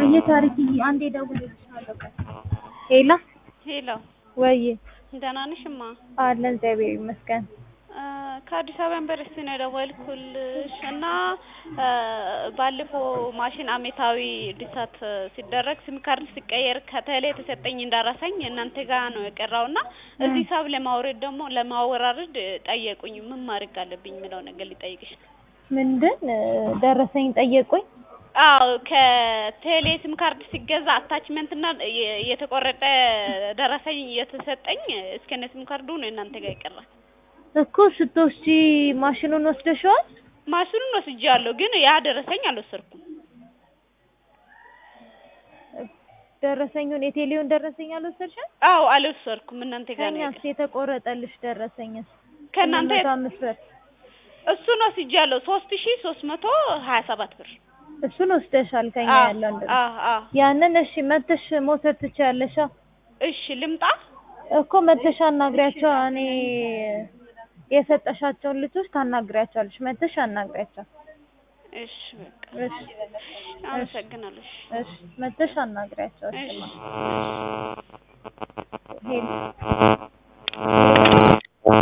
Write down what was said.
ወይዬ ታሪክዬ አንዴ እደውልልሻለሁ ቆይ ሄሎ ሄሎ ወይዬ ደህና ነሽ እማ? አለን እግዚአብሔር ይመስገን ከአዲስ አበባ ዩኒቨርሲቲ ነው የደወልኩልሽ እና ባለፈው ማሽን አመታዊ እድሳት ሲደረግ ሲም ካርድ ሲቀየር ከቴሌ የተሰጠኝ እንዳረሳኝ እናንተ ጋር ነው የቀረው እና እዚህ ሂሳብ ለማውረድ ደግሞ ለማወራረድ ጠየቁኝ ምን ማድረግ አለብኝ የሚለው ነገር ሊጠይቅሽ ነው ምንድን ደረሰኝ ጠየቁኝ አዎ ከቴሌ ሲም ካርድ ሲገዛ አታችመንት እና የተቆረጠ ደረሰኝ የተሰጠኝ እስከነ ሲም ካርዱ ነው እናንተ ጋር የቀረ እኮ ስትወስጂ ማሽኑን ወስደሽዋል ማሽኑን ወስጄዋለሁ ግን ያ ደረሰኝ አልወሰድኩም ደረሰኙን የቴሌውን ደረሰኝ አልወሰድሽም አዎ አልወሰድኩም እናንተ ጋር ነው ከእኛስ የተቆረጠልሽ ደረሰኝስ ከእናንተ መቶ አምስት ብር እሱን ወስጄዋለሁ ሶስት ሺ ሶስት መቶ ሀያ ሰባት ብር እሱን ወስደሻል ከኛ ያለው እንደው አዎ አዎ ያንን እሺ መተሽ መውሰድ ትችያለሽ እሺ ልምጣ እኮ መተሽ አናግሪያቸው እኔ የሰጠሻቸውን ልጆች ታናግሪያቸዋለሽ መተሽ አናግሪያቸው እሺ በቃ እሺ አመሰግናለሁ እሺ መተሽ አናግሪያቸው እሺ እሺ ሄሎ